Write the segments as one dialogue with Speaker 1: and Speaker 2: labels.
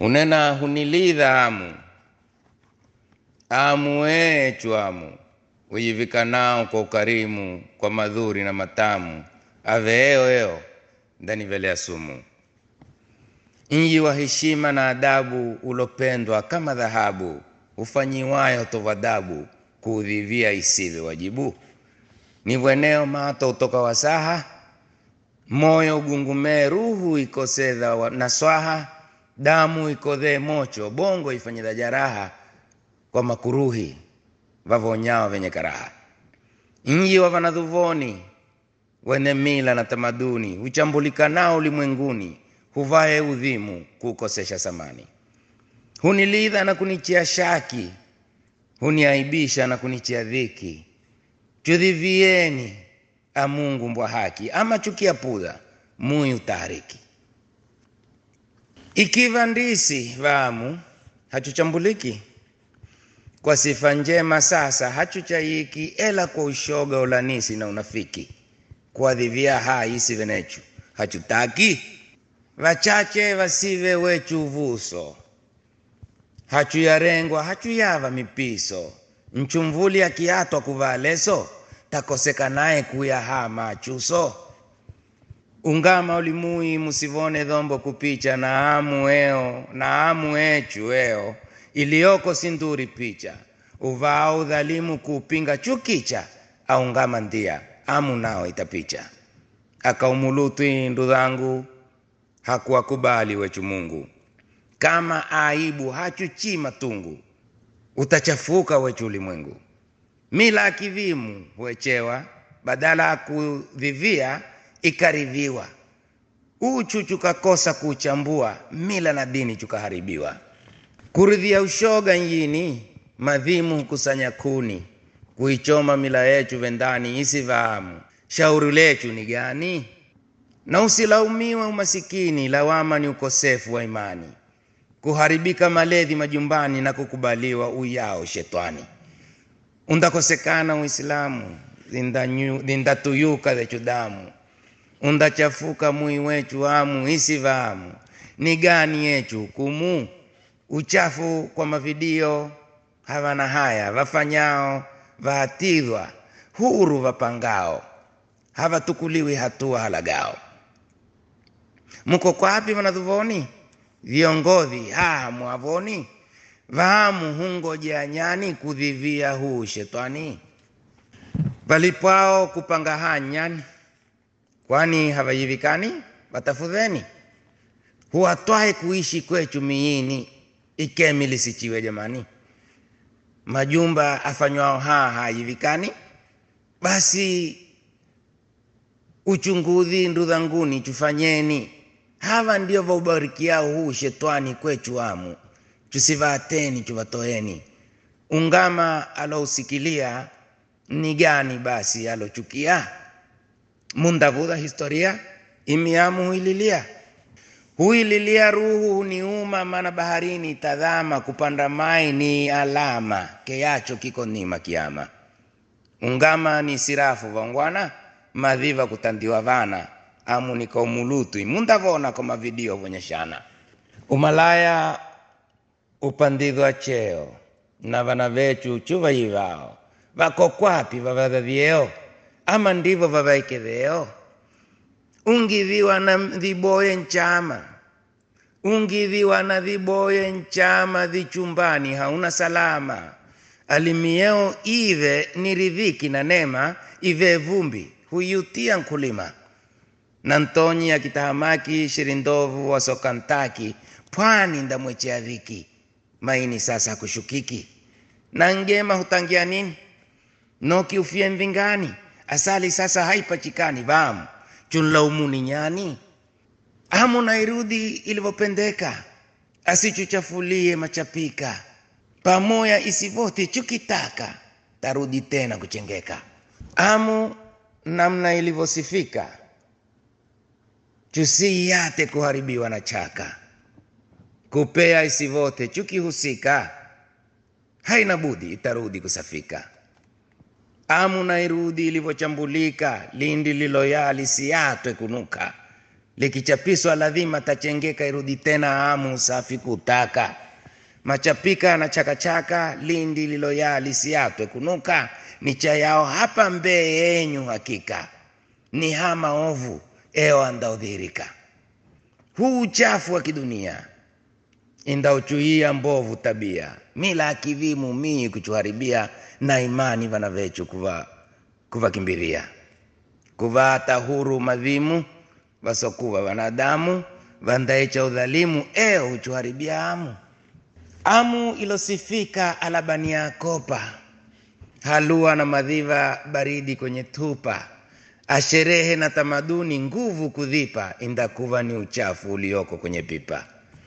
Speaker 1: hunena hunilidha amu amu echu amu uyivika nao kwa ukarimu kwa madhuri na matamu aveeo eo ndanivelea sumu mji wa heshima na adabu ulopendwa kama dhahabu ufanyiwayo tovadabu kuudhivia isive wajibu ni bweneo mato utoka wasaha moyo ugungumee ruhu ikosedha na swaha damu ikodhee mocho bongo ifanyidha jaraha kwa makuruhi vavonyao venye karaha mji wa vanadhuvoni wene mila na tamaduni huchambulikanao ulimwenguni huvae udhimu kukosesha samani hunilidha na kunichia shaki huniaibisha na kunichia dhiki chudhivieni amungu mbwa haki ama chukia pudha muyi utahariki ikiva ndisi vamu hachuchambuliki kwa sifa njema sasa hachuchayiki ela kwa ushoga ulanisi na unafiki kuadhivia hai isive nechu hachutaki vachache vasive wechu vuso hachuyarengwa hachuyava mipiso mchumvuli akiatwa kuvaa leso takosekanaye kuyahaa machuso ungama ulimui musivone dhombo kupicha na amu eo na amu echu eo iliyoko sinduri picha uvao udhalimu kuupinga chukicha aungama ndia amu nao itapicha akaumulutwi ndudhangu hakuwakubali wechu Mungu kama aibu hachuchi matungu utachafuka wechu ulimwengu mila akivimu huechewa badala ya kudhivia ikaridhiwa uchu chukakosa kuchambua mila na dini chukaharibiwa kuridhia ushoga njini madhimu hukusanya kuni kuichoma mila yechu vendani isivahamu shauri lechu ni gani na usilaumiwe umasikini lawama ni ukosefu wa imani kuharibika maledhi majumbani na kukubaliwa uyao shetani undakosekana uislamu zindatuyuka zechu damu undachafuka mui wechu amu isivahamu ni gani yechu hukumu uchafu kwa mavidio havana haya vafanyao vahatidhwa huru vapangao havatukuliwi hatua halagao mko kwapi vanadhuvoni viongodhi haha mwavoni vahamu hungoja nyani kudhivia huu shetani valipwao kupanga hanyani kwani havayivikani watafudheni huwatwahe kuishi kwechu miini ikemi lisichiwe jamani majumba afanywao haa hayivikani basi uchunguzi ndudhanguni chufanyeni hava ndio vaubarikiao huu shetwani kwechu amu chusivaateni chuvatoeni ungama alousikilia ni gani basi alochukia mundavudha historia imiamu huililia huililia ruhu huniuma mana baharini tadhama kupanda mai ni alama keyacho kiko nima kiama ungama ni sirafu vangwana madhiva kutandiwa vana amu nikaumulutwi mundavona kwa mavidio vonyeshana umalaya upandidhwa cheo na vana vechu chuvayivao vako kwapi vavadhavyeo ama ndivo vavaikedheo ungidhiwa na dhiboye nchama ungidhiwa na dhiboye nchama dhichumbani hauna salama alimieo ive ni ridhiki na nema ive vumbi huyutia nkulima na ntonyi akitahamaki shirindovu wasokantaki pwani ndamwechea dhiki maini sasa kushukiki na ngema hutangia nini noki ufie mvingani asali sasa haipachikani vamu chunlaumuni nyani amu nairudi ilivyopendeka asichuchafulie machapika pamoya isivoti chukitaka tarudi tena kuchengeka amu namna ilivyosifika chusiyate kuharibiwa na chaka kupea isivote chukihusika haina budi itarudi kusafika amu nairudi ilivyochambulika lindi liloya lisiatwe kunuka likichapiswa ladhima tachengeka irudi tena amu safi kutaka machapika na chakachaka lindi liloyaa lisiatwe kunuka ni cha yao hapa mbee yenyu hakika ni hama ovu eo andaudhirika huu uchafu wa kidunia indauchuia mbovu tabia mila akivimu mii kuchuharibia na imani vana vechu kuva kuvakimbiria kuvata huru madhimu vasokuva wanadamu vandaecha udhalimu eo huchuharibia amu amu ilosifika alabania kopa halua na madhiva baridi kwenye tupa asherehe na tamaduni nguvu kudhipa indakuva ni uchafu ulioko kwenye pipa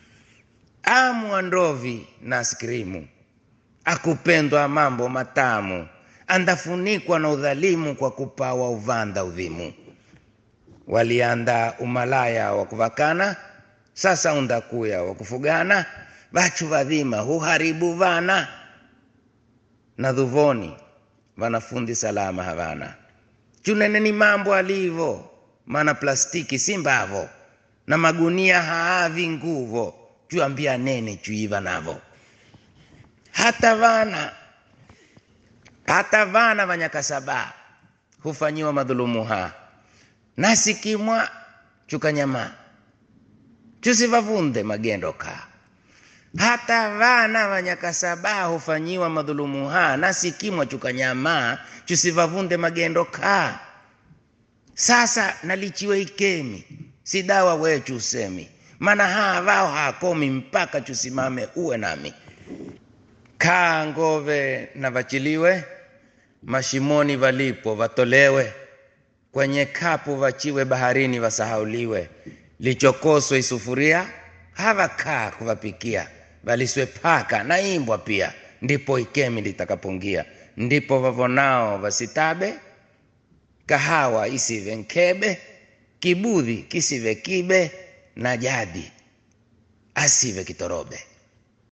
Speaker 1: amu andovi na skrimu akupendwa mambo matamu andafunikwa na udhalimu kwa kupawa uvanda udhimu walianda umalaya wa kuvakana sasa undakuya wa kufugana vachu vadhima huharibu vana na dhuvoni vanafundi salama havana chunene ni mambo alivo mana plastiki si mbavo na magunia haavi nguvo chuambia nene chuiva navo hata vana hata vana vanyakasaba hufanyiwa madhulumu ha nasikimwa chukanyama chusivavunde magendo ka hata vana vanyakasaba hufanyiwa madhulumu ha nasikimwa chukanyama chusivavunde magendo ka sasa nalichiwe ikemi si dawa wechu usemi mana haa vao hakomi mpaka chusimame uwe nami kaa ngove na vachiliwe mashimoni valipo vatolewe kwenye kapu vachiwe baharini vasahauliwe lichokoswe isufuria havakaa kuvapikia valiswe paka na imbwa pia ndipo ikemi litakapongia ndipo vavonao vasitabe kahawa isive nkebe kibudhi kisive kibe na jadi asive kitorobe